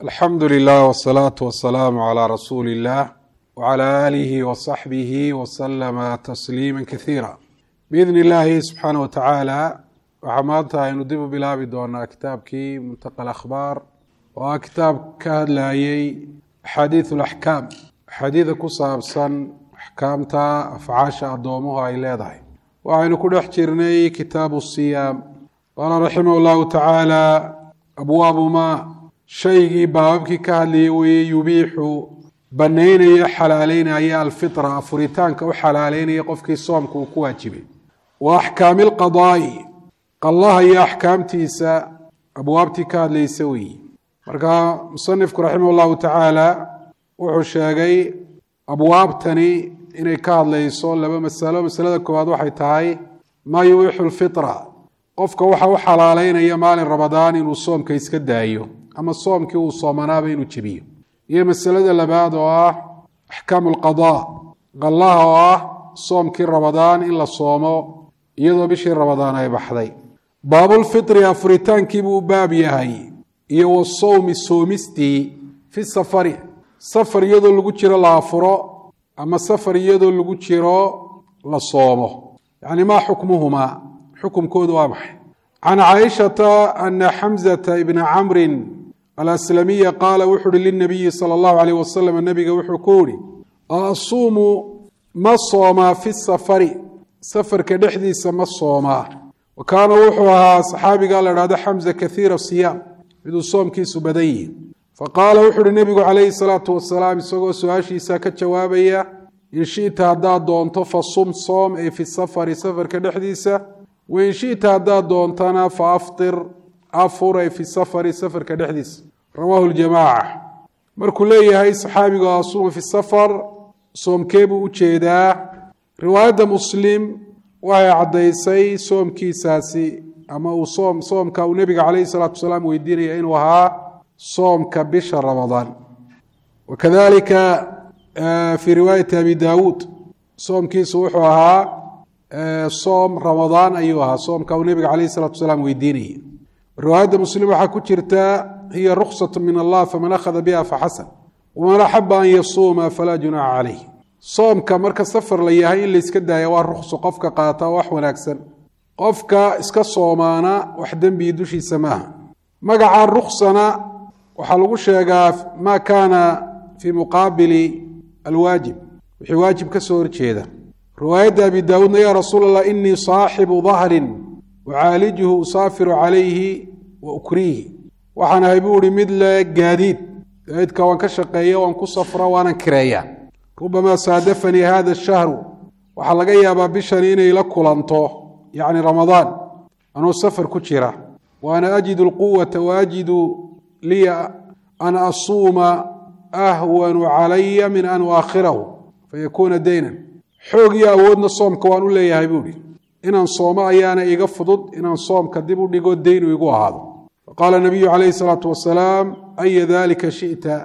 alxamdu lilah wsalaatu wasalaamu calaa rasuuli illah wcala aalihi wasaxbihi wasalama tasliima kasiira biidni illaahi subxaana wa tacaala waxaa maanta aynu dib u bilaabi doonaa kitaabkii muntaqa alakhbaar oo ah kitaab ka hadlayey axaadiidu alaxkaam axaadiida ku saabsan axkaamta afcaasha addoomuhu ay leedahay waxaynu ku dhex jirnay kitaabu siyaam qaala raximah llahu tacaala abwaabu maa shaygii baababkii ka hadlayay weeye yubiixu banaynaya xalaaleynaya alfitra afuritaanka u xalaaleynaya qofkii soomka uu ku waajibay wa axkaami alqadaa'i qallaha iyo axkaamtiisa abwaabtii ka hadlaysa weeye marka musanifku raximah llahu tacaala wuxuu sheegay abwaabtani inay ka hadlayso laba masalo masalada koowaad waxay tahay maa yubiixu lfitra qofka waxa u xalaaleynaya maalin ramadaan inuu soomka iska daayo ama soomkii uu soomanaaba inuu jebiyo iyo masalada labaad oo ah axkaamu alqadaa qallaha oo ah soomkii ramadaan in la soomo iyadoo bishii ramadaan ay baxday baabulfitri afuritaankiibuu u baab yahay iyo wasowmi soomistii fi safari safar iyadoo lagu jiro la afuro ama safar iyadoo lagu jiro la soomo yacni maa xukmuhumaa xukumkoodu waa maxay can caaishata ana xamzata ibna camrin alaslamiya qaala wuxu uhi linabiyi sala allahu alayh wasalam nabiga wuxuu ku yihi asuumu ma soomaa fi safari safarka dhexdiisa ma soomaa wa kaana wuxuu ahaa saxaabiga la dhahdo xamza kathiira siyaam miduu soomkiisu badan yihi faqaala wuxu uhi nebigu calayhi salaatu wasalaam isagoo su-aashiisa ka jawaabaya in shita haddaad doonto fa sum soom ee fi safari safarka dhexdiisa wain shita haddaad doontana fa aftir afur ay fi safari safarka dhexdiisa rawaahu ljamaaca markuu leeyahay saxaabigu asuuma fi safar soomkee buu u jeedaa riwaayadda muslim waxay caddaysay soomkiisaasi ama uu soom soomka uu nebiga calayhi salaatu wasalaam weydiinaya inuu ahaa soomka bisha ramadaan wakadalika fii riwaayati abi daawuud soomkiisu wuxuu ahaa soom ramadaan ayuu ahaa soomka uu nebiga calayhi salaatu wasalaam weydiinayay riwaayadda muslim waxaa ku jirta hiya ruksat min allah faman akhada biha faxasan waman axaba an yasuuma falaa junaaxa calayh soomka marka safar la yahay in layska daaya waa rukso qofka qaata wax wanaagsan qofka iska soomaana wax dembii dushiisa maaha magaca ruksana waxaa lagu sheegaa maa kaana fii muqaabili alwaajib wixii waajib ka soo horjeeda riwaayadda abi daawuudna ya rasuul allah inii saaxibu dahrin ucaalijuhu usaafiru calayhi wa ukriihi waxaan ahay buu ihi mid le gaadiid gaadiidka waan ka shaqeeya waan ku safra waanan kireeya rubamaa saadafanii hada shahru waxaa laga yaabaa bishani inay la kulanto yacni ramadaan anuu safar ku jira wa ana ajidu alquwata wa ajidu liya an asuuma ahwanu calaya min an uaakhirahu fayakuuna daynan xoog iyo awoodna soomka waan u leeyahay buuhi inaan soomo ayaana iga fudud inaan soomka dib u dhigo daynu igu ahaado faqaala nabiyu calayhi salaatu wasalaam aya dalika shita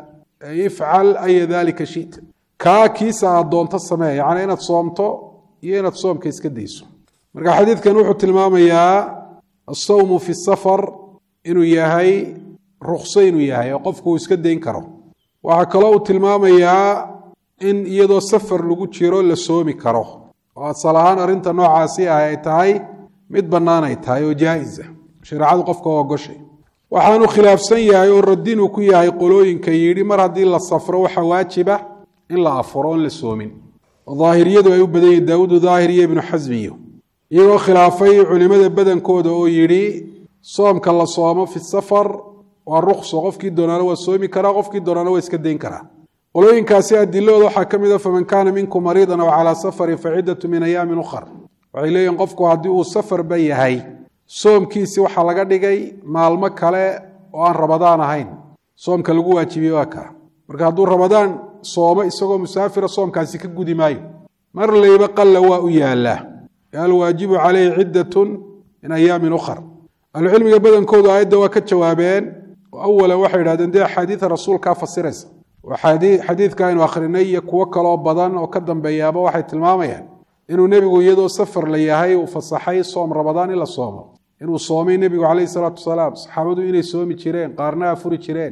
ifcal aya dalika shita kaa kiisa aad doonto samee yacni inaad soomto iyo inaad soomka iska dayso marka xadiidkan wuxuu tilmaamayaa asawmu fi safar inuu yahay rukso inuu yahay oo qofku uu iska dayn karo waxaa kaloo uu tilmaamayaa in iyadoo safar lagu jiro la soomi karo oo asal ahaan arrinta noocaasi ah ay tahay mid bannaan ay tahay oo jaa-isa shareecadu qofka oo ogoshay waxaanu khilaafsan yahay oo radinuu ku yahay qolooyinka yidhi mar haddii la safro waxa waajiba in la afuro oon la soomin oo daahiriyadu ay u badan yihin daawuudu daahir iyo ibnu xasmiyo iyagoo khilaafay culimada badankooda oo yidhi soomka la soomo fi safar waa rukso qofkii doonaana waa soomi karaa qofkii doonaana waa iska dayn karaa qolooyinkaasi adilahooda waxaa ka mid a faman kaana minkum mariidan aw calaa safarin fa ciddatu min ayaamin ukhar waxay leeyihin qofku haddii uu safarba yahay soomkiisi waxaa laga dhigay maalmo kale oo aan rabadaan ahayn soomka lagu waajibiyey waa kaa marka hadduu rabadaan soomo isagoo musaafira soomkaasi ka gudi maayo mar layba qalla waa u yaallaa alwaajibu caleyhi ciddatun min ayaamin ukhar ahlucilmiga badankoodu aayadda waa ka jawaabeen oo awalan waxay idhahdeen dee axaadiida rasuulkaa fasiraysa xadiidka aynu akhrinay iyo kuwo kaloo badan oo ka dambeeyaaba waxay tilmaamayaan inuu nebigu iyadoo safar la yahay uu fasaxay soom rabadaan in la soomo inuu soomay nebigu calayhi salaatu wasalaam saxaabadu inay soomi jireen qaarna afuri jireen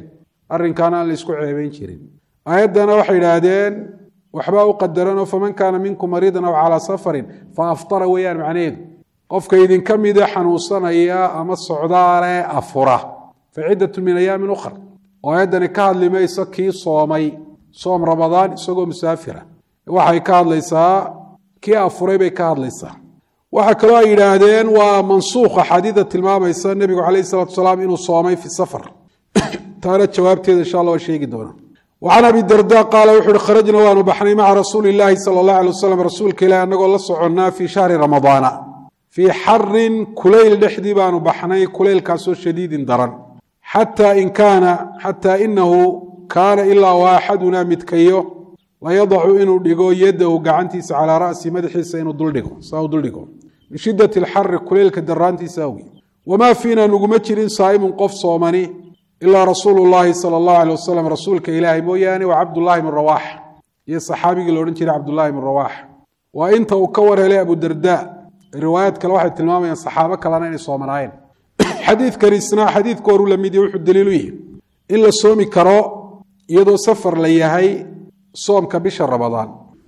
arrinkaana aan la isku ceebeyn jirin aayaddana waxay idhaahdeen waxbaa u qadaranoo faman kaana minkum mariidan aw calaa safarin fa aftara weeyaan macnaheedu qofka idinka mida xanuunsanaya ama socdaale afura fa ciddatu min ayaamin ukhar oo aayaddani ka hadli mayso kii soomay soom ramadaan isagoo musaafira waxay ka hadlaysaa kii afuray bay ka hadlaysaa waxaa kaloo ay yidhaahdeen waa mansuukh axaadiida tilmaamaysa nebigu calayhi salatu wasalaam inuu soomay fi safar taana jawaabteeda insha allah waa sheegi doonaa wacan abi darda qaala wuxu uhi kharajna waanu baxnay maca rasuuli illaahi sala allah alay wasalam rasuulka ilahi annagoo la soconnaa fii shahri ramadaana fii xarin kulayl dhexdii baanu baxnay kulaylkaasoo shadiidin daran xataa in kaana xataa inahu kaana ilaa wa axadunaa midkayo layadacu inuu dhigo yadahu gacantiisa calaa ra'si madaxiisa inuu duldhigo saa u duldhigo min shiddati alxari kulaylka daraantiisa awgi wamaa fiina nuguma jirin saa'imun qof soomani ilaa rasuulu llaahi sala allahu alay wasalam rasuulka ilaahay mooyaane wa cabdullaahi bn rawaax iyo saxaabigii la odhan jiray cabdullaahi bn rawaax waa inta uu ka war helay abudarda riwaayaad kale waxay tilmaamayaan saxaabo kalena inay soomanaayeen xadiidkani isna xadiidka horu la mid wuxuu daliilu yihi in la soomi karo iyadoo safar la yahay soomka bisha ramadaan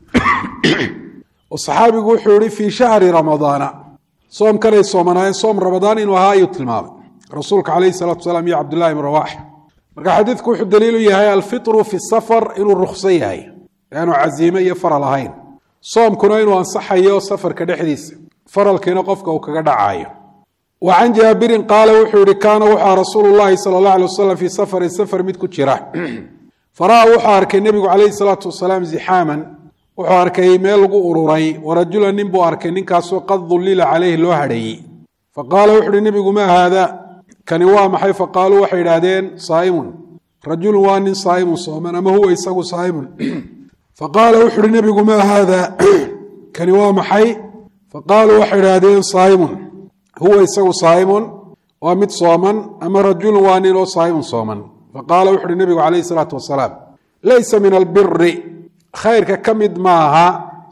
oo saxaabigu wuxuu yihi fii shahri ramadaana soomkanay soomanaayeen soom ramadaan inuu ahaa ayuu tilmaamay rasuulka calayhi salatu wasalaam iyo cabdullahi bn rawaax marka xadiidku wuxuu daliilu yahay alfitru fi safar inuu rukso yahay aanu casiime iyo faral ahayn soomkuna inuu ansaxayo safarka dhexdiisa faralkiina qofka uu kaga dhacaayo wa can jaabirin qaala wuxuu yihi kaana wuxua rasuulu llahi sala allah alay wasalam fii safarin safar mid ku jira fara'a wuxuu arkay nebigu calayhi salaatu wasalaam zixaaman wuxuu arkay meel lagu ururay warajulan nin buu arkay ninkaasoo qad dullila caleyhi loo hadheeyey faqaala wuxu uhi nebigu maa haada kani waa maxay faqaaluu waxay idhaahdeen saaimun rajulun waa nin saaimun sooman ama huwa isagu saaimun faqaala wuxu uhi nebigu maa haada kani waa maxay faqaaluu waxay idhaahdeen saaimun huwa isagu saaimun waa mid sooman ama rajulun waa nin oo saaimun sooman faqaala wuxu uhi nebigu calayhi salaatu wasalaam laysa min albiri khayrka ka mid maaha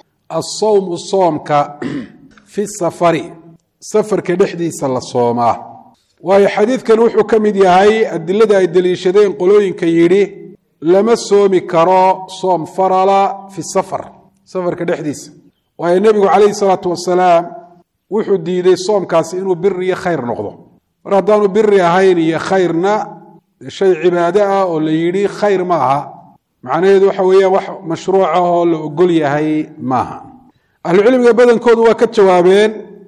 asawmu soomka fi safari safarka dhexdiisa la soomaa waayo xadiidkan wuxuu ka mid yahay adilada ay deliishadeen qolooyinka yidhi lama soomi karo soom farala fi safar safarka dhexdiisa waayo nebigu calayhi salaatu wasalaam wuxuu diiday soomkaasi inuu biri iyo khayr noqdo mar haddaanu biri ahayn iyo khayrna shay cibaado ah oo la yidhi khayr ma aha macnaheedu waxa weeyaan wax mashruuc ah oo la ogol yahay maaha ahlucilmiga badankoodu waa ka jawaabeen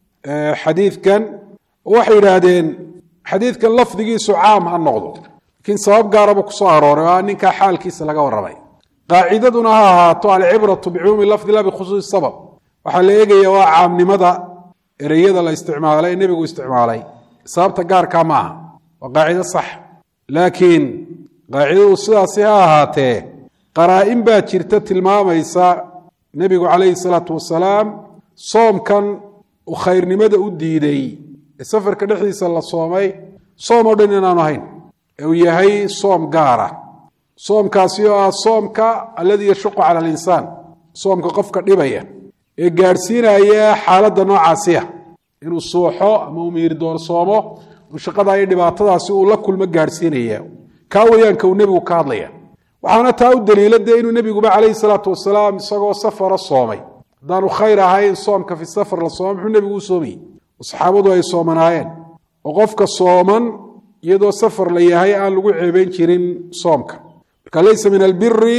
xadiidkan oo waxay yidhaahdeen xadiidkan lafdigiisu caam ha noqdo laakiin sabab gaaraba kusoo arooray oo ninkaa xaalkiisa laga warramay qaacidaduna ha ahaato alcibratu bicumuumi lafdi la bikhusuusi sabab waxaa la eegaya waa caamnimada ereyada la isticmaalay ee nebigu isticmaalay sababta gaarkaa ma aha waa qaacido sax laakiin qaacidadu sidaasi ha ahaatee qaraa-in baa jirta tilmaamaysa nebigu calayhi salaatu wasalaam soomkan uu khayrnimada u diiday ee safarka dhexdiisa la soomay soom oo dhan inaanu ahayn ee uu yahay soom gaara soomkaasi oo ah soomka alladii yashuqu cala alinsaan soomka qofka dhibaya ee gaadhsiinaya xaaladda noocaasiya inuu suuxo ama uu miirdoorsoomo uu shaqadaa iyo dhibaatadaasi uu la kulmo gaadhsiinaya kaa weyaanka uu nebigu ka hadlaya waxaana taa u daliila dee inuu nebiguba calayhi salaatu wasalaam isagoo safara soomay haddaanu khayr ahayn soomka fi safar la sooma muxuu nebigu u soomayey oo saxaabadu ay soomanaayeen oo qofka sooman iyadoo safar la yahay aan lagu ceebeyn jirin soomka marka laysa min albiri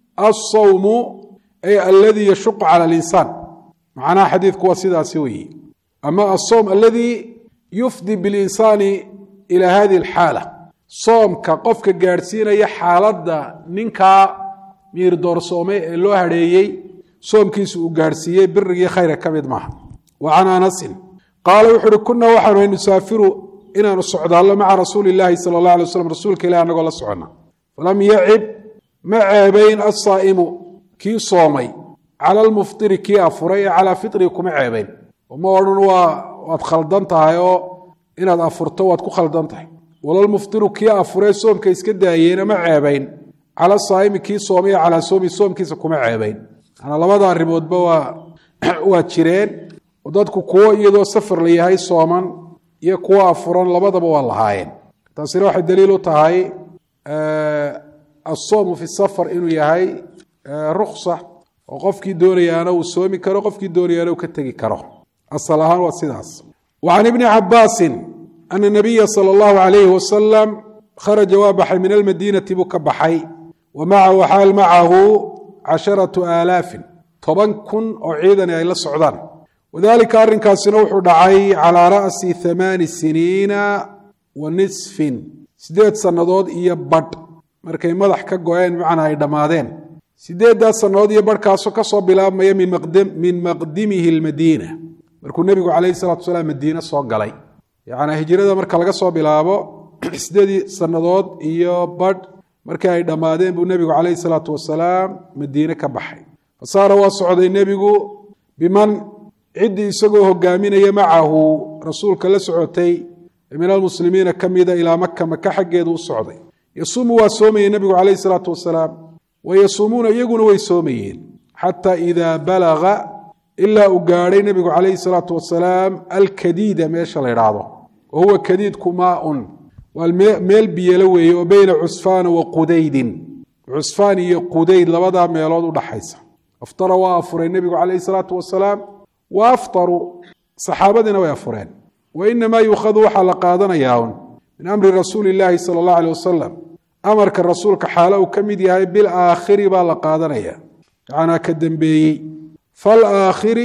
alsawmu ay alladii yashuqu cala alinsaan macnaha xadiidku waa sidaasi weeye ama asowm aladii yufdi bilinsaani ila hadihi alxaala soomka qofka gaadhsiinaya xaaladda ninkaa miirdoorsoomay ee loo hadheeyey soomkiisu uu gaadhsiiyey birigii khayra ka mid maaha wa can anasin qaala wuxu uhi kunaa waxaanu nusaafiru inaanu socdaallo maca rasuuli illaahi sala allah alay waslam rasuulka ilahi anagoo la soconna falam yacib ma ceebayn assaa'imu kii soomay cala almuftiri kii afuray ee calaa fitrii kuma ceebayn oo ma odhan waa waad khaldan tahay oo inaad afurto waad ku khaldan tahay walalmuftiru kii afuree soomka iska daayeena ma ceebayn cala saa'imi kii soomay calaa soomi soomkiisa kuma ceebayn manaa labada arrimoodba waa waa jireen oo dadku kuwo iyadoo safar la yahay sooman iyo kuwo afuran labadaba waa lahaayeen taasina waxay daliil u tahay asoomu fi safar inuu yahay ruksa oo qofkii doonayaana uu soomi karo qofkii doonayaana uu ka tegi karo asal ahaan waa sidaas wa can ibni cabaasin ana nabiya sala allahu alayhi wasalam kharaja waa baxay min almadiinati buu ka baxay wa macahu xaal macahu casharatu aalaafin toban kun oo ciidani ay la socdaan wadalika arrinkaasina wuxuu dhacay calaa ra'si hamaani siniina wa nisfin siddeed sannadood iyo badh markay madax ka go-een macnaa ay dhammaadeen sideeddaas sannadood iyo barhkaasoo ka soo bilaabmaya min maqdimihi almadiina markuu nebigu calayhi salatu salaam madiine soo galay yacnaa hijrada marka laga soo bilaabo sideedii sannadood iyo badh markii ay dhammaadeen buu nebigu calayhi salaatu wasalaam madiine ka baxay fasaara waa socday nebigu biman ciddii isagoo hogaaminaya macahu rasuulka la socotay min almuslimiina ka mida ilaa maka maka xaggeedu u socday yasuumu waa soomayey nebigu calayhi salaatu wasalaam wa yasuumuuna iyaguna way soomayeen xataa idaa balaga ilaa uu gaadhay nebigu calayhi salaatu wasalaam alkadiida meesha la ydhaahdo wa huwa kadiidku maaun waa meel biyelo weeye oo beyna cusfaana wa qudaydin cusfaan iyo qudayd labadaa meelood u dhaxaysa aftara waa afuray nebigu calayhi salaatu wasalaam wa aftaruu saxaabadiina way afureen wa inamaa yuukhadu waxaa la qaadanayaa un min amri rasuuli illaahi sala allahu aleh wasalam amarka rasuulka xaalo uu ka mid yahay bil aakhiri baa la qaadanaya macnaa ka dembeeyey fal aakhiri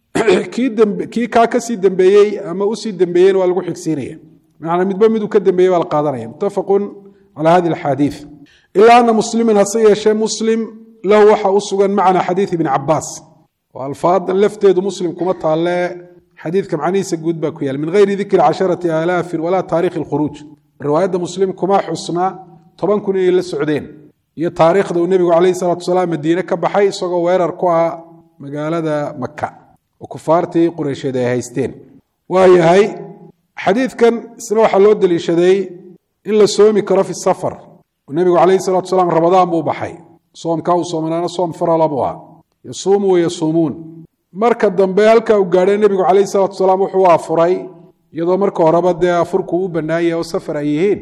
kii kaa kasii dembeeyey ama usii dembeeyeyna waa lagu xigsiinaya manaa midba miduu ka dembeeyey baa la qaadanaya muttafaqun calaa hadi alxaadiid ilaa ana musliman hase yeeshee muslim lahu waxa u sugan macna xadiid ibni cabaas oo alfaadan lafteedu muslim kuma taalle xadiidka macnihiisa guud baa ku yaal min geyri dikri casharati aalaafin walaa taarikhi lkhuruuj riwaayadda muslim kuma xusna toban kun inay la socdeen iyo taariikhda uu nebigu calayhi salatu wasalaam madiine ka baxay isagoo weerar ku ah magaalada maka oo kufaartii qureysheed ay haysteen waayahay xadiidkan isna waxaa loo deliishaday in la soomi karo fi safar oo nebigu calayhi salatu wasalaam ramadaan buu baxay soomkaa uu soomanaana soom farala buu ah yasuumu wayasuumuun marka dambe halkaa uu gaadhay nebigu calayhi salatu wasalaam wuxuu afuray iyadoo marka horeba dee afurku u bannaanyah oo safar ay yihiin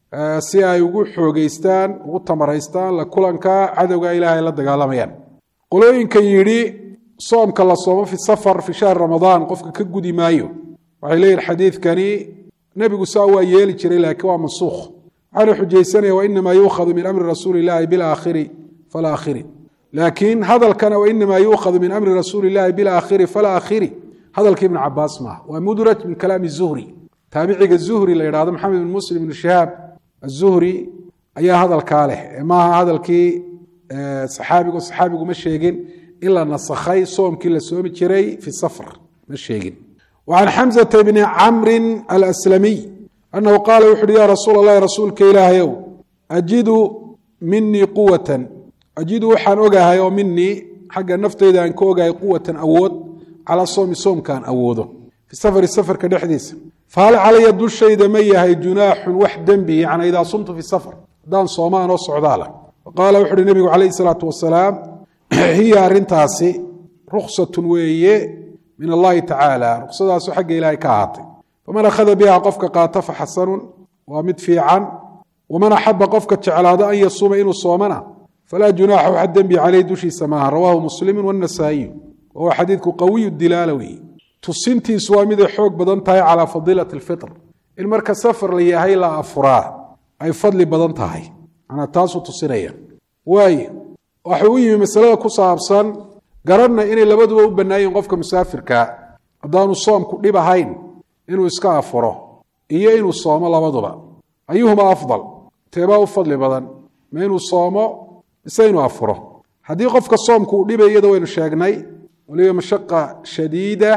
si ay ugu xoogeystaan ugu tamaraystaan la kulanka cadowga ilaahay la dagaalamayaan qolooyinka yidhi soomka la soomo fi safar fi shahri ramadaan qofka ka gudi maayo waxay leeyihin xadiidkani nebigu saa waa yeeli jiray laakiin waa mansuukh waxaana xujaysanaya wainamaa yuukhadu min amri rasuuli illaahi bilaakhiri falaakhiri laakiin hadalkana wainamaa yuukhadu min amri rasuuli illaahi bilaakhiri falaakhiri hadalka ibnu cabaas maaha waa mudraj min kalaami zuhri taabiciga zuhri la yidhahdo maxamed bin muslim ibnu shahaab azuhri ayaa hadalkaa leh maaha hadalkii saxaabigu saxaabigu ma sheegin in la nasakhay soomkii la soomi jiray fi safr ma sheegin وعن xمزة بن cمر الأسلمي أنه qاaل wuxu uhi ya rasuul الlahi rasuulka ilaahayow أjidu minii quwaة ajidu waxaan ogahay oo minii xagga nafteyda aan ka ogahay quwatan awood calىa soomi soomkaan awoodo fi safri safarka dhexdiisa fahal calaya dushayda ma yahay junaaxun wax dembi yani idaa sumtu fi safr haddaan soomaan oo socdaala qaala wuxu uhi nebigu calayh الsalaaةu wasalaam hiya arintaasi ruksat weeye min allahi tacaala ruqsadaasu xagga ilaahay ka ahaatay faman akhada biha qofka qaata faxasanun waa mid fiican waman axaba qofka jeclaado an yasuuma inuu soomana falaa junaaxa waxa dembi caleyh dushiisa maaha rawaahu muslimu wannasaa'iyu wahuwa xadiidku qawiyu dilaala weeye tusintiisu waa miday xoog badan tahay calaa fadiilati alfitr in marka safar la yahay la afuraa ay fadli badan tahay manaa taasuu tusinaya waaye waxuu u yimi masalada ku saabsan garanna inay labaduba u bannaayiin qofka musaafirkaa haddaanu soomku dhib ahayn inuu iska afuro iyo inuu soomo labaduba ayuhuma afdal teebaa u fadli badan ma inuu soomo mise inuu afuro haddii qofka soomku uu dhibay iyada waynu sheegnay waliba mashaqa shadiida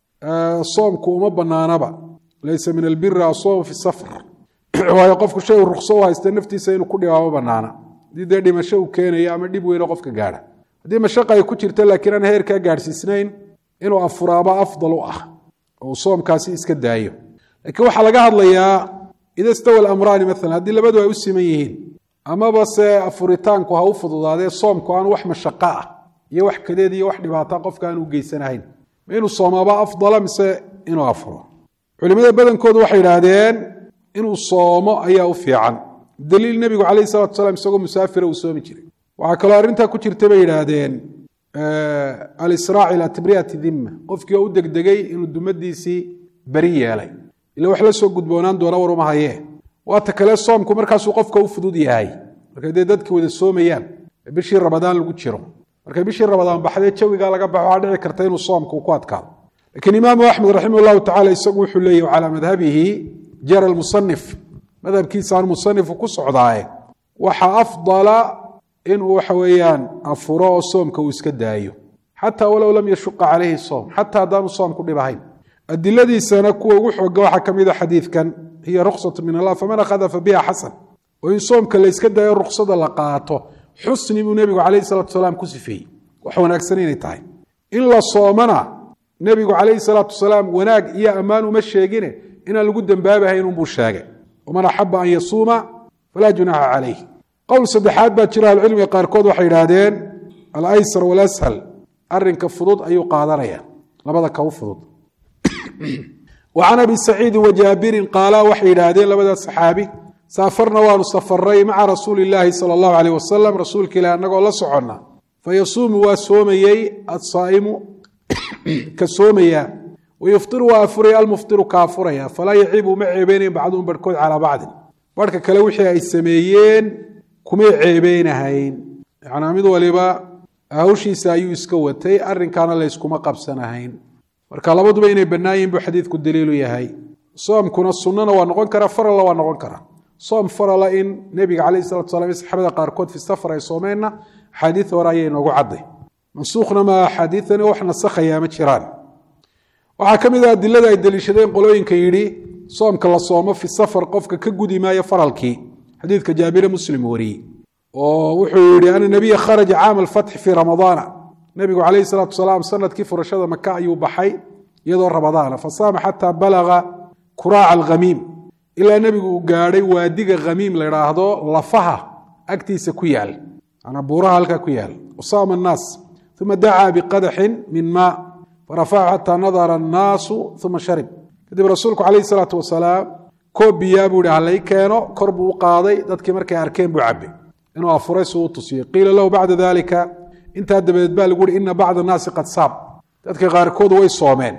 soomku uma bannaanaba laysa min albiri asoomu fi safr waayo qofku shay uu rukso u haysta naftiisa inuu ku dhibaa ma bannaana haddii dee dhimasho uu keenayo ama dhib weyno qofka gaadha haddii mashaqa ay ku jirta laakiin aan heerkaa gaadhsiisnayn inuu afuraaba afdal u ah oo uu soomkaasi iska daayo laakiin waxaa laga hadlayaa ida stawa alamraani maalan haddii labadu ay u siman yihiin amaba se afuritaanku ha u fududaadee soomku aan wax mashaqo ah iyo wax kadeed iyo wax dhibaata qofka aan u geysanahayn ma inuu soomaaba afdala mise inuu afuro culimada badankoodu waxay idhaahdeen inuu soomo ayaa u fiican daliil nebigu calayhi salatu wasalaam isagoo musaafira uu soomi jiray waxaa kaloo arrintaa ku jirta bay yidhaahdeen alisraac ilaa tibriyati dimma qofkii oo u degdegay inuu dumadiisii beri yeelay ila wax la soo gudboonaan doona war uma hayee waata kale soomku markaasuu qofka u fudud yahay markay dee dadki wada soomayaan ee bishii rabadaan lagu jiro markay bishii rabadaan baxdee jawigaa laga baxo waxaa dhici karta inuu soomku ku adkaado lakiin imaamu axmed raximah llahu tacala isagu wuxuu leeyahy calaa madhabihi jara musanif madhabkiisaan musanifu ku socdaaye waxa afdala inuu waxa weeyaan afuro oo soomka uu iska daayo xataa walow lam yashuqa calayhi soom xataa haddaanu soom ku dhib ahayn adiladiisana kuwa ugu xooga waxaa ka mid a xadiidkan hiya ruksatu min allah faman akhada fa biha xasan oo in soomka la yska daayo ruksada la qaato xusni buu nebigu calayhi salatu wasalaam ku sifeeyey wax wanaagsan inay tahay in la soomana nebigu calayhi salaatu wasalaam wanaag iyo ammaan uma sheegine inaan lagu dembaabahayn unbuu sheegay waman axaba an yasuuma falaa junaaxa calayh qowl saddexaad baa jira ahlucilmiga qaarkood waxay yidhaahdeen alaysar walashal arinka fudud ayuu qaadanaya labada ka u fudud wa can abi saciidin wajaabirin qaala waxay yidhaahdeen labada saxaabi saafarna waanu safaray maca rasuuli illaahi sala allahu aleyh wasalam rasuulka ilahi annagoo la soconna fayasuumu waa soomayey asaa'imu ka soomaya wayuftiru waa afuraya almuftiru ka afuraya falaa yacibu ma ceebeynayn bacduhum barhkood calaa bacdin barhka kale wixii ay sameeyeen kumay ceebeynahayn yanaa mid waliba hawshiisa ayuu iska watay arrinkaana layskuma qabsanahayn marka labaduba inay bannaan yihin buu xadiidku daliilu yahay soomkuna sunnana waa noqon kara faralla waa noqon kara soom farala in nebiga calayh salatu salam iyo saxaabada qaarkood fi safar ay soomeenna axaadiid hore ayay noogu cadday mansuukhna ma axaadiidani wax nasakhayaa ma jiraan waxaa ka mid ah adilada ay deliishadeen qolooyinka yidhi soomka la soomo fi safar qofka ka gudi maayo faralkii xadiidka jaabire muslim wariyey oo wuxuu yihi ana nabiya kharaja caama alfatxi fii ramadaana nebigu calayhi salaatu wasalaam sanadkii furashada maka ayuu baxay iyadoo ramadaana fasaama xataa balaga kuraaca alkhamiim ilaa nebigu uu gaadhay waadiga khamiim la idhaahdo lafaha agtiisa ku yaal manaa buuraha halkaa ku yaal wasaama annaas uma dacaa biqadaxin min maa farafacahu xataa nadara annaasu uma sharib kadib rasuulku calayhi salaatu wasalaam koob biyaa buu ihi halay keeno kor buu u qaaday dadkii markay arkeen buu cabay inuu afuray suu u tusiyey qiila lahu bacda dalika intaa dabadeed baa lagu yihi ina bacda annaasi qad saab dadka qaarkood way soomeen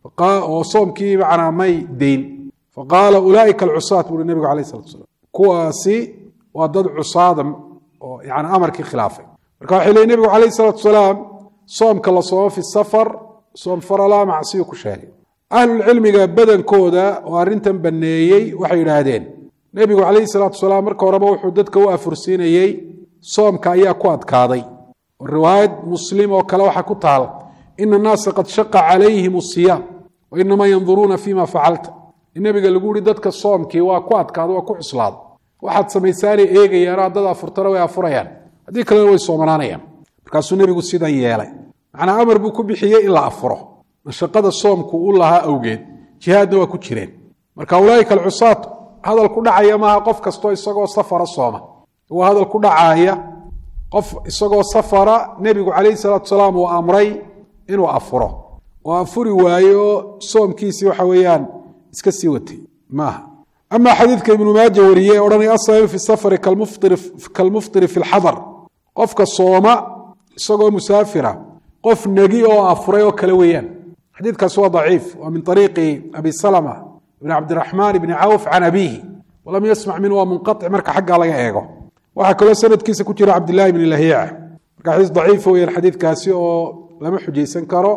oo soomkii macnaa may deyn faqaala ulaaika alcusaat buuhi nebigu calayh salatu wasalaam kuwaasi waa dad cusaada oo yani amarkii khilaafay marka waxay leeyiin nebigu calayhi salaatu wasalaam soomka la soomo fi safar soom faralaa macsiyu ku sheegay ahlulcilmiga badankooda oo arrintan banneeyey waxay yidhaahdeen nebigu calayhi salaatu wasalaam marka horeba wuxuu dadka u afursiinayey soomka ayaa ku adkaaday oo riwaayad muslim oo kale waxaa ku taal ina annaasa qad shaqa calayhim asiyaam wa inamaa yanduruuna fima facalta in nebiga lagu yihi dadka soomkii waa ku adkaada waa ku cuslaada waxaad samaysaanay eegayaan haddad afurtana way afurayaan haddii kalena way soomanaanayaan markaasuu nebigu sidan yeelay macnaa amar buu ku bixiyey in la afuro mashaqada soomku u lahaa awgeed jihaadna waa ku jireen marka ulaaika alcusaat hadal ku dhacaya maaha qof kastoo isagoo safara sooma waa hadal ku dhacaaya qof isagoo safara nebigu calayhi salaatu salaam uu amray inuu afuro oo afuri waayo soomkiisii waxa weeyaan iska sii watay maaha ama xadiidka ibnu maaja wariyey odhanay asaimu fi safari kalmuftiri fi lxadar qofka sooma isagoo musaafira qof negi oo afuray oo kale weeyaan xadiidkaasi waa daciif waa min ariiqi abi salama bn cabdiraxmaan bni cawf can abiihi walam yasmac minhu waa munqaic marka xaggaa laga eego waxaa kaloo sanadkiisa ku jira cabdillahi bni lahiica marka xadiis daciifa weyaan xadiidkaasi oo lama xujaysan karo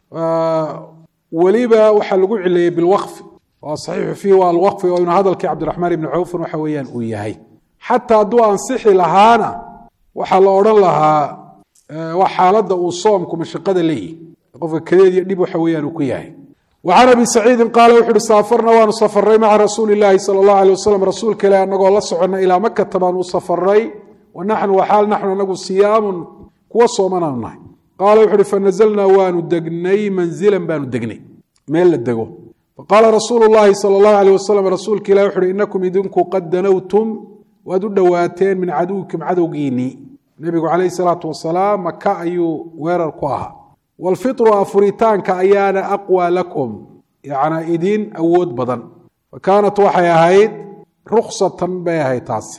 weliba waxaa lagu cileeyey bilwaqfi oo saxiixu fiihi waa alwaqfi oo inuu hadalkii cabdiraxmaan ibni cawfin waxa weeyaan uu yahay xataa hadduu ansixi lahaana waxaa la odhan lahaa waa xaaladda uu soomku mashaqada leeyihi qofka kadeed iyo dhib waxa weeyaan uu ku yahay wa can abi saciidin qaala wuxu uhi saafarna waanu safaray maca rasuuli illaahi sala allahu alay wasalam rasuulka ilahi annagoo la soconna ilaa makata baanu u safaray wa naxnu waxaal naxnu anagu siyaamun kuwa soomanaanu nahay qaala wuxu uhi fanazalnaa waanu degnay manzilan baanu degnay meel la dego faqaala rasuulu llaahi sala allahu aleyh wasalam rasuulka ilahi wuxu uhi inakum idinku qad danowtum waad u dhowaateen min caduwikum cadowgiinnii nebigu calayhi salaatu wasalaam maka ayuu weerar ku ahaa waalfitru afuritaanka ayaana aqwaa lakum yacnaa idin awood badan fa kaanat waxay ahayd ruksatan bay ahayd taasi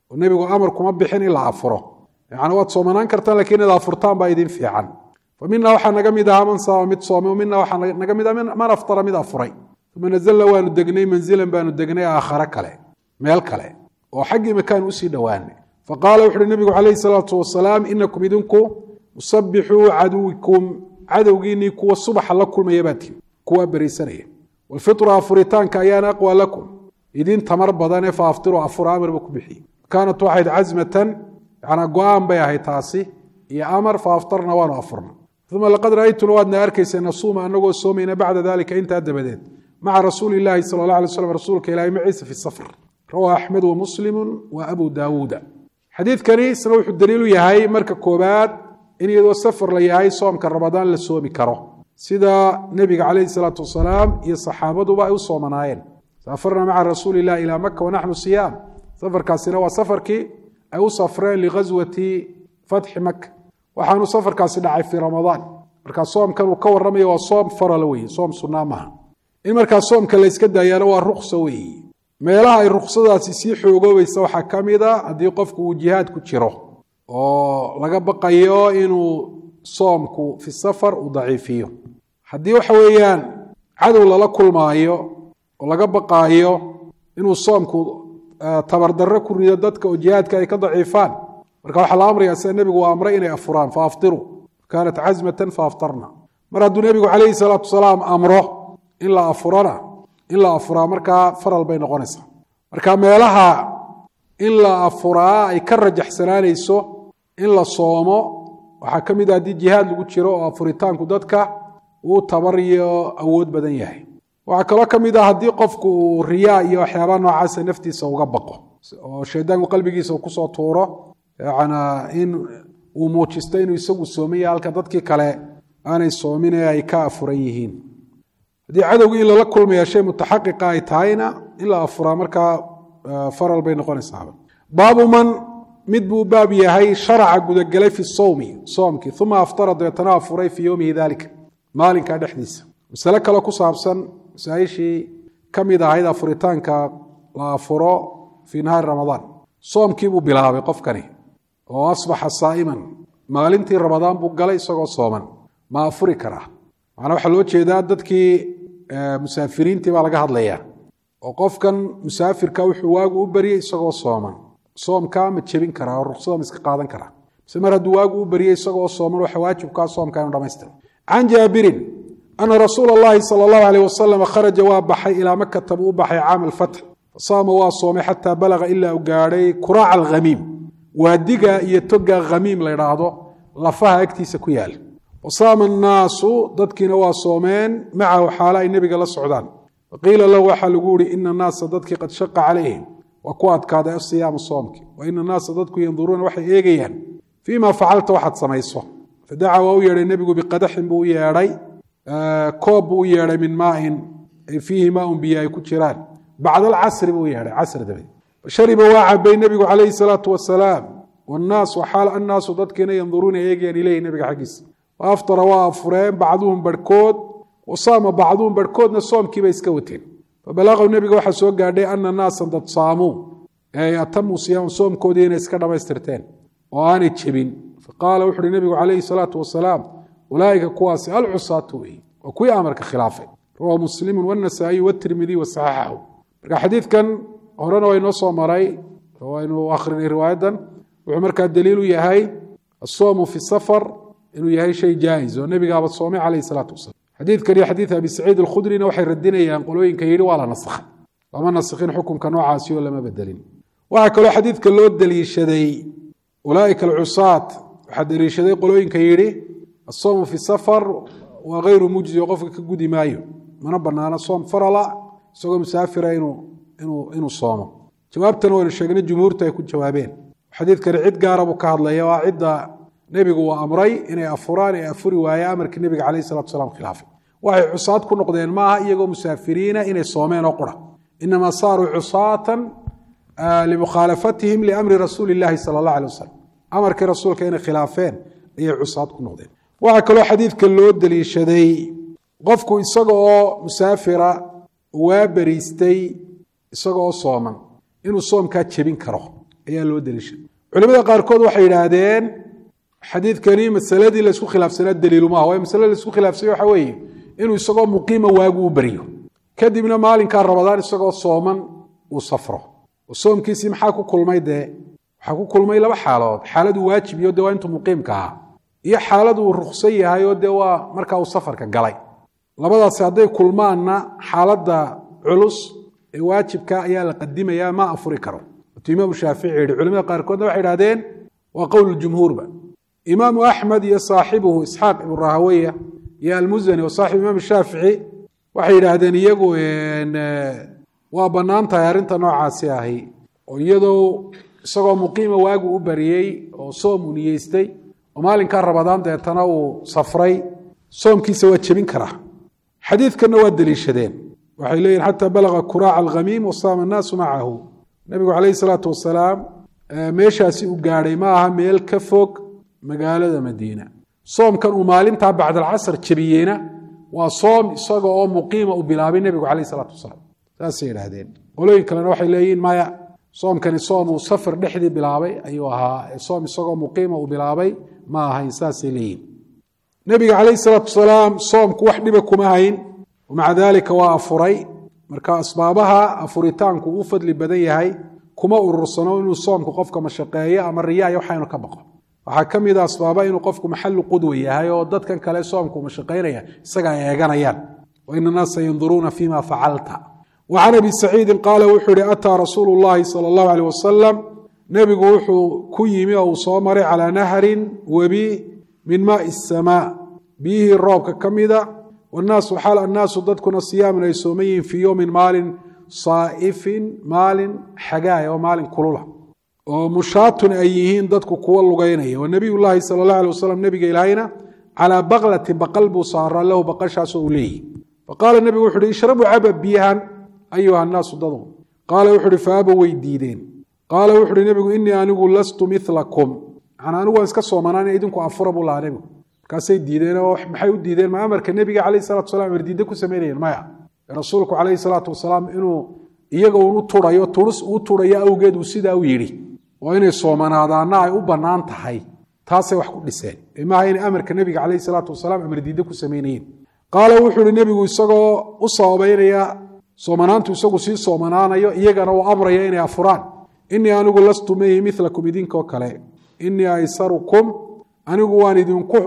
oo nebigu amar kuma bixin in la afuro yani waad soomanaan kartaan lakiin inaad afurtaan baa idin fiican fa mina waxaa naga mid ahaa man saama mid soomay mina waxaa naga mid ah man aftara mid afuray uma nazalna waanu degnay manzilan baanu degnay aakhare kale meel kale oo xaggii makaan usii dhowaanay faqaala wuxu uhi nebigu calayhi salaatu wasalaam inakum idinku musabixuu caduwikum cadowgiinii kuwa subaxa la kulmaya baatiin kuwaa beriisanaya walfitru afuritaanka ayaana aqwa lakum idin tamar badane fa aftiru afura amarba ku bixiye kaanat waxayd casmatan yanaa go-aan bay ahayd taasi iyo amar fa aftarna waanu afurna uma laqad ra'aytuna waadna arkaysa nasuuma anagoo soomayna bacda dalika intaa dabadeed maca rasuuli illaahi sala allah alay slam rasuulka ilahi maciisa fi safar rawaa axmed wa muslimu wa abu daawuuda xadiidkani isna wuxuu daliilu yahay marka koobaad in iyadoo safar la yahay soomka ramadaan la soomi karo sida nebiga calayhi salaatu wasalaam iyo saxaabaduba ay u soomanaayeen saafarna maca rasuuli illahi ilaa maka wanaxnu siyaam safarkaasina waa safarkii ay u safreen lighaswati fatxi maka waxaanu safarkaasi dhacay fii ramadaan markaa soomkan uu ka warramayo waa soom farala weeye soom sunnaa maaha in markaa soomka la yska daayaana waa ruksa weeye meelaha ay ruksadaasi sii xoogoobaysa waxaa ka mid a haddii qofku uu jihaad ku jiro oo laga baqayo inuu soomku fi safar uu daciifiyo haddii waxa weeyaan cadow lala kulmaayo oo laga baqaayo inuu soomku tabardarro ku rido dadka oo jihaadka ay ka daciifaan marka waxaa la amraya sida nebigu uu amray inay afuraan fa aftiruu kaanat casmatan fa aftarna mar hadduu nebigu calayhi salaatu wasalaam amro in la afurana in la afuraa markaa faral bay noqonaysaa marka meelaha in la afuraa ay ka rajaxsanaanayso in la soomo waxaa ka mid a haddii jihaad lagu jiro oo afuritaanku dadka uu tabar iyo awood badan yahay waxaa kaloo ka mid ah haddii qofku uu riyaa iyo waxyaabaha noocaasa naftiisa uga baqo oo shaydaanku qalbigiisa uu kusoo tuuro yana in uu muujisto inuu isagu soomaya halka dadkii kale aanay soomin ee ay ka afuran yihiin haddii cadowgii in lala kulmaya shay mutaxaqiqa ay tahayna in la afuraa markaa faral bay noqonaysaaba baabu man mid buu baab yahay sharaca gudagelay fi sowmi soomkii uma aftara dabeetana afuray fii yowmihi dalika maalinkaa dhexdiisa masale kale ku saabsan masaaishii ka mid ahayd afuritaanka la afuro fii nahaari ramadaan soomkii buu bilaabay qofkani oo asbaxa saa'iman maalintii ramadaan buu galay isagoo sooman ma afuri karaa macnaa waxaa loo jeedaa dadkii musaafiriintii baa laga hadlayaa oo qofkan musaafirka wuxuu waagu u baryay isagoo sooman soomkaa ma jebin karaa oo ruksada ma iska qaadan karaa mise mar hadduu waagu u baryay isagoo sooman waxa waajibkaa soomka inu dhamaystira can jaabirin ana rasuula allahi sala allahu aleyh wasalam kharaja waa baxay ilaa makata buu u baxay caama alfatx fasaama waa soomay xataa balaga ilaa u gaadhay kuraaca alkhamiim waadiga iyo toga khamiim la ydhaahdo lafaha agtiisa ku yaala wasaama annaasu dadkiina waa soomeen macahu xaala ay nebiga la socdaan faqiila lahu waxaa lagu yihi ina annaasa dadkii qad shaqa calayhim waa ku adkaaday asiyaamu soomki wa ina annaasa dadku yanduruuna waxay eegayaan fii ma facalta waxaad samayso fadacaa waa u yeedhay nebigu biqadaxin buu u yeedhay koob buu u yeedhay min maain ay fiihi maaun biyo ay ku jiraan bacda alcasri buu u yeedhay casr dabadeed fashariba waa cabay nebigu calayhi salaatu wasalaam wannaas waxaal annaasu dadkiina yanduruuna eegayaan ileyhi nebiga xaggiisa wa aftara waa afureen bacduhum barhkood wasaama bacduhum barhkoodna soomkiibay iska wateen fabalaqahu nebiga waxaa soo gaadhay ana naasan dad saamuu ee atamuu siyaam soomkoodii inay iska dhammaystirteen oo aanay jebin faqaala wuxu uhi nebigu calayhi salaatu wasalaam ulaaika kuwaasi alcusaatu wey waa kuwii amarka khilaafay rawahu muslimu wاnasaa'iyu wاtirmidiy wasaxaxahu marka xadiidkan horena waa inoo soo maray waynu akhrinay riwaayadan wuxuu markaa daliilu yahay asoomu fi safar inuu yahay shay jaa'iz oo nebigaaba soomay calayhi salaatu wasalam xadiidkan iyo xadiid abi saciid alkhudrina waxay radinayaan qolooyinka yidhi waa la nasakhay lama nasikhin xukunka noocaasi oo lama bedelin waxaa kaloo xadiidka loo daliishaday ulaaika alcusaat waxaa daliishaday qolooyinka yidhi asoomu fi safar waa hayru mujzi oo qofka ka gudi maayo mana banaano soom farala isagoo musaafira inuu soomo jawaabtana waynu sheegnay jumhuurta ay ku jawaabeen xadiidkani cid gaara buu ka hadlaya waa cidda nebigu uu amray inay afuraan ee afuri waaye amarkii nebiga calayh salatu salaam khilaafay waxay cusaad ku noqdeen maaha iyagoo musaafiriina inay soomeen oo qura inamaa saaruu cusaatan limukhaalafatihim liamri rasuuli illaahi sala allah alay wasalam amarkii rasuulka inay khilaafeen ayay cusaad ku noqdeen waxaa kaloo xadiidka loo daliishaday qofku isaga oo musaafira waa beriistay isaga oo sooman inuu soomkaa jebin karo ayaa loo deliishay culimada qaarkood waxay yidhaahdeen xadiidkani masaladii laysku khilaafsanaa daliilumaha waayo masalada laisku khilaafsanya waxa weeye inuu isagoo muqiima waagu u baryo kadibna maalinkaa rabadaan isagoo sooman uu safro oo soomkiisii maxaa ku kulmay dee waxaa ku kulmay laba xaalood xaaladuu waajib iyo de waa intuu muqiimka ahaa iyo xaalad uu ruksan yahay oo dee waa markaa uu safarka galay labadaasi hadday kulmaanna xaaladda culus ee waajibka ayaa la qadimayaa ma afuri karo tu imaamu shaafici yihi culimada qaarkoodna waxay idhahdeen waa qowl jumhuurba imaamu axmed iyo saaxibuhu isxaaq ibnu rahaweya iyo almuzani oo saaxibu imaam shaafici waxay yidhaahdeen iyagu waa bannaan tahay arrinta noocaasi ahi oo iyadoo isagoo muqiima waagu u bariyey oo soom uu niyeystay oo maalinkaa rabadaan deetana uu safray soomkiisa waa jebin karaa xadiidkanna waa deliishadeen waxay leeyihin xataa balaga kuraaca alkhamiim wasaama annaasu macahu nebigu calayhi salaatu wasalaam meeshaasi uu gaadhay ma aha meel ka fog magaalada madiina soomkan uu maalintaa bacdalcasar jebiyeyna waa soom isaga oo muqiima u bilaabay nebigu calayh salaatu wasalaam saasay yidhaahdeen qolooyin kalena waxay leeyihiin maya soomkani soom uu safar dhexdii bilaabay ayuu ahaa soom isagoo muqiima uu bilaabay ma ahayn saasay leeyihin nebiga calayhi salaatu wasalaam soomku wax dhiba kuma hayn maca daalika waa afuray marka asbaabaha afuritaanku uu fadli badan yahay kuma urursano inuu soomku qofka mashaqeeyo ama riyaaya waxaynu ka baqo waxaa ka mid a asbaaba inuu qofku maxalu qudwa yahay oo dadkan kale soomku mashaqaynaya isaga ay eeganayaan waina naasa yanduruuna fima facalta wa can abi saciidin qaala wuxuu ihi ataa rasuulu llahi sala allahu aleyh wasalam nebigu wuxuu ku yimi oo uu soo maray calaa nahrin webi min maai samaa biyihii roobka ka mida wannaasu xaal annaasu dadkuna siyaamun ay sooman yihiin fii yowmin maalin saa'ifin maalin xagaaya oo maalin kulula oo mushaatun ay yihiin dadku kuwa lugaynaya wa nebiy llaahi sala allah alay wasalam nebiga ilaahayna calaa baklatin baqal buu saaraa lahu baqashaasoo uu leeyihi faqaala nebigu wuxu uhi ishrabuu caba biyahan ayuha annaasu dadu qaala wuxu uhi faaba way diideen qaala wuxu uhi nebigu innii anigu lastu milakum macnaa anigu waan iska soomanaan idinku afura buu lahaa nebigu markaasay diideen oo maxay u diideen ma amarka nebiga calayh salatu wasalaam erdiidde ku samaynayeen maya rasuulku calayhi salaatu wasalaam inuu iyaga unu turayo turus uu turayo awgeed uu sidaa u yidhi oo inay soomanaadaanna ay u bannaan tahay taasay wax ku dhiseen maaha inay amarka nebiga calayhi salaatu wasalaam amardiidde ku samaynayeen qaala wuxuu ihi nebigu isagoo u sababaynaya soomanaantu isagu sii soomanaanayo iyagana uu amraya inay afuraan innii anigu lastu mehi milakum idinkoo kale innii aysarukum anigu waan idinku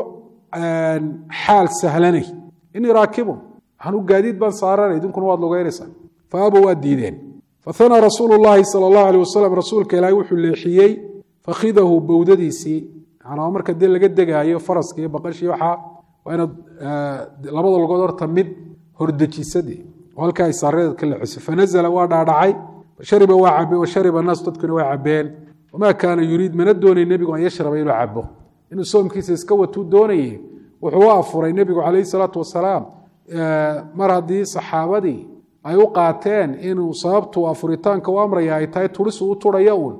xaal sahlanay innii raakibun waxaan u gaadiid baan saaranay idinkuna waad lugaynaysaa faaba waa diideen fahanaa rasuulu llaahi sala allahu aleyh wasalam rasuulka ilaahay wuxuu leexiyey fakhidahu bowdadiisii manaa marka dee laga degaayo faraska iyo baqashii waxaa waa inaad labada lugood horta mid hordejisade oo halkaa ay saareed ka leexisay fanazala waa dhaadhacay fashariba waa cabe washariba naas dadkuna waa cabeen wamaa kaana yuriid mana doonay nebigu an yashraba inuu cabo inuu soomkiisa iska watuu doonaye wuxuu u afuray nebigu calayhi salaatu wasalaam mar haddii saxaabadii ay u qaateen inuu sababtu afuritaanka u amraya ay tahay turisu u turaya uun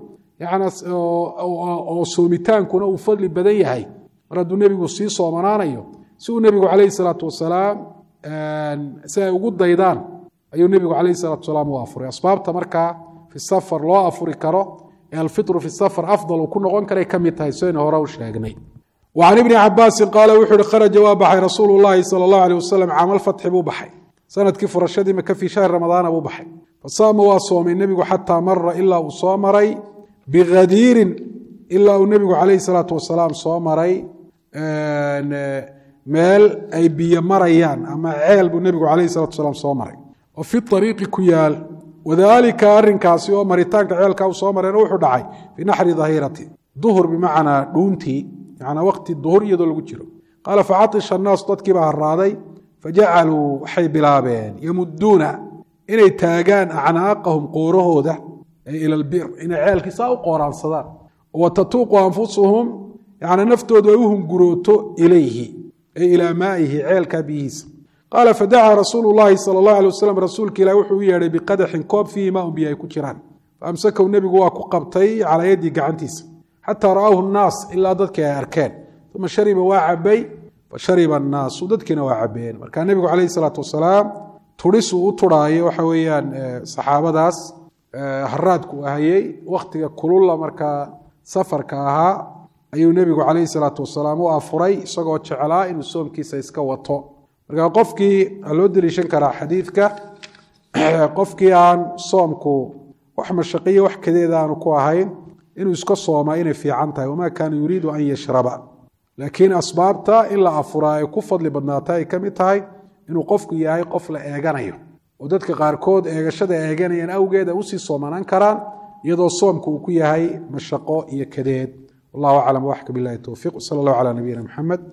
oo soomitaankuna uu fadli badan yahay mar hadduu nebigu sii soomanaanayo si uu nebigu calayhi salaatu wasalaam si ay ugu daydaan ayuu nebigu calayhi salatu wasalaam u afuray asbaabta markaa fi safar loo afuri karo ee alfitru fi safar afdal uu ku noqon karay ka mid tahay sidaynu hore u sheegnay وعن بن cabاasi qاal wuxu uhi kharaja waa baxay rasuul الlahi salى الlaه عليه waslم camal fatxi buu baxay sanadkii furashadii maka fii shahri ramadaana buu baxay fasaama waa soomay nebigu xataa mara ilaa uu soo maray bikadiirin ilaa uu nebigu calayhi الsalaaةu wasalaam soo maray meel ay biyo marayaan ama ceel buu nebigu calayhi الsalatu wasalaam soo maray oo fi طariiqi ku yaal wadalika arinkaasi oo maritaanka ceelkaa uu soo marayna wuxuu dhacay fii naxri dahirati duhur bimacnaa dhuuntii manaa waqti duhur iyadoo lagu jiro qaala facaطisha الnaasu dadkiibaa haraaday fajacaluu waxay bilaabeen yamuduuna inay taagaan acnaaqahum qoorahooda ay ila lbir inay ceelkiisaa u qooraansadaan watatuuqu anfusuhum yani naftoodu ay u hungurooto ilayhi ay ilaa maa'ihi ceelkaa biyihiisa qaala fadacaa rasuulu llahi sala اllahu alay wasalam rasuulka ilah wuxuu u yeedhay biqadaxin koob fiihi maa un biyo ay ku jiraan faamsakahu nebigu waa ku qabtay calaa yaddii gacantiisa xataa ra'aahu nnaas ilaa dadkii ay arkeen uma shariba waa cabay fashariba annaasu dadkiina waa cabeen marka nebigu calayhi salaatu wasalaam turisuu u turaayo waxa weeyaan saxaabadaas haraadku ahayey wakhtiga kululla markaa safarka ahaa ayuu nebigu calayhi salaatu wasalaam u afuray isagoo jeclaa inuu soomkiisa iska wato marka qofkii a loo deliishan karaa xadiidka qofkii aan soomku wax mashaqiyo wax kadeeda aanu ku ahayn inuu iska soomaa inay fiican tahay wamaa kaana yuriidu an yashraba laakiin asbaabta in la afuraa ay ku fadli badnaata ay ka mid tahay inuu qofku yahay qof la eeganayo oo dadka qaarkood eegashada eeganayaan awgeed ay usii soomanaan karaan iyadoo soomku uu ku yahay mashaqo iyo kadeed wallahu aclam waxka bilahi towfiiq sala allahu calaa nabiyina maxamed